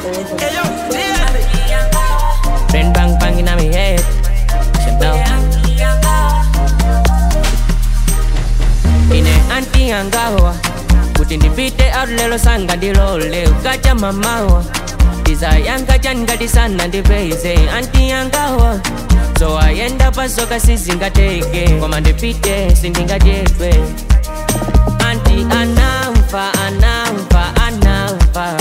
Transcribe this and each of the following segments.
Hey yo, Daisy. Brain bang bang in my head. You know. Ine anti angawa kuti ndipite out lelo sanga ndilole ukacha mamawa ndizayanga changa sana ndipeze anti angawa so ayenda pasoka sizingateke koma ndipite sindingadyedwe anti anamva anamva anamva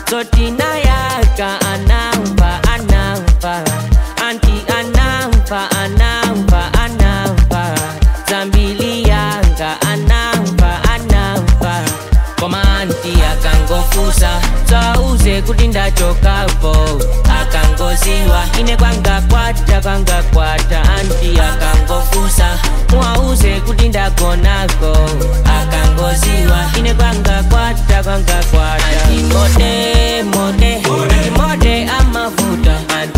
sotinayaka anamva anamva anti anamva anamva anamva zambili yanga anamva anamva koma anti akangofusa sauze kuti ndachokapo akangoziwa ine kwangakwata kwangakwata anti akangofusa mwauze kuti ndagonako akangoziwa ine kwangakwata kwangakwata anti mode mode anti mode amavuta anti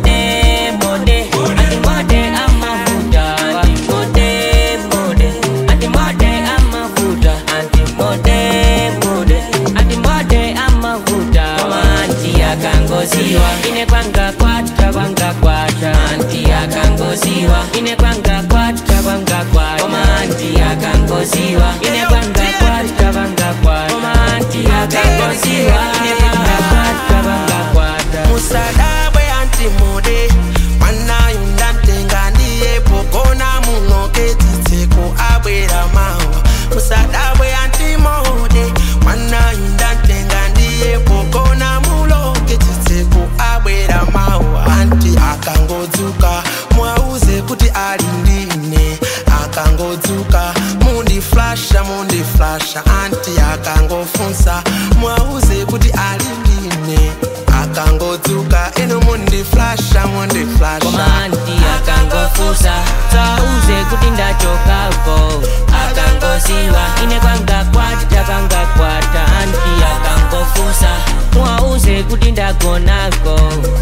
mode mode anti mode amavuta anti mode mode anti mode amavuta anti mode mode anti mode amavuta koma anti akangoziwa ine kwangakwata kwangakwata anti akangoziwa ine kwangakwata kwangakwata koma anti akangoziwa ine kwangakwata kwangakwata koma anti akangoziwa ine kwangakwata kwangakwata musadabwe antimude mwanayu ndamtenga ndiyepo kona munoke tsitseko abwera mawa musadabwe antimude mwanayu ndamtenga ndiyepo kona muloke tsitseko abwera mawa anti akangodzuka mwauze kuti ali ndine akangodzuka mundiflasha mundiflasha anti akangofunsa mwauze kuti ali ndine akangodzuka ino mundiflasha mundiflasha koma anti akangofusa sauze kuti ndachokapo akangoziwa ine kwangakwata kwangakwata anti akangofusa mwauze kuti ndagonako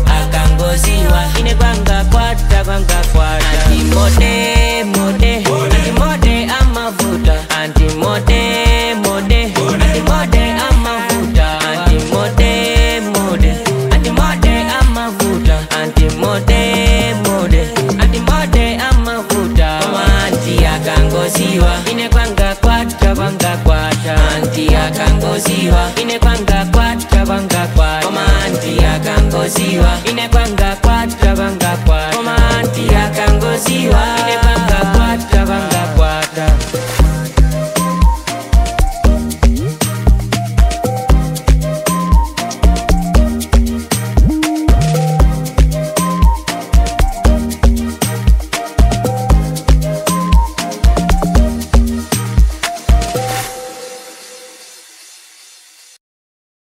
akangoziwa ine kwangakwata kwangakwata anti mode mode anti mode amavuta anti mode mode anti mode amavuta anti mode mode anti mode amavuta anti mode mode anti mode amavuta koma anti akangoziwa ine kwangakwata kwangakwata anti akangoziwa ine kwangakwata kwangakwata koma anti akangoziwa ine kwanga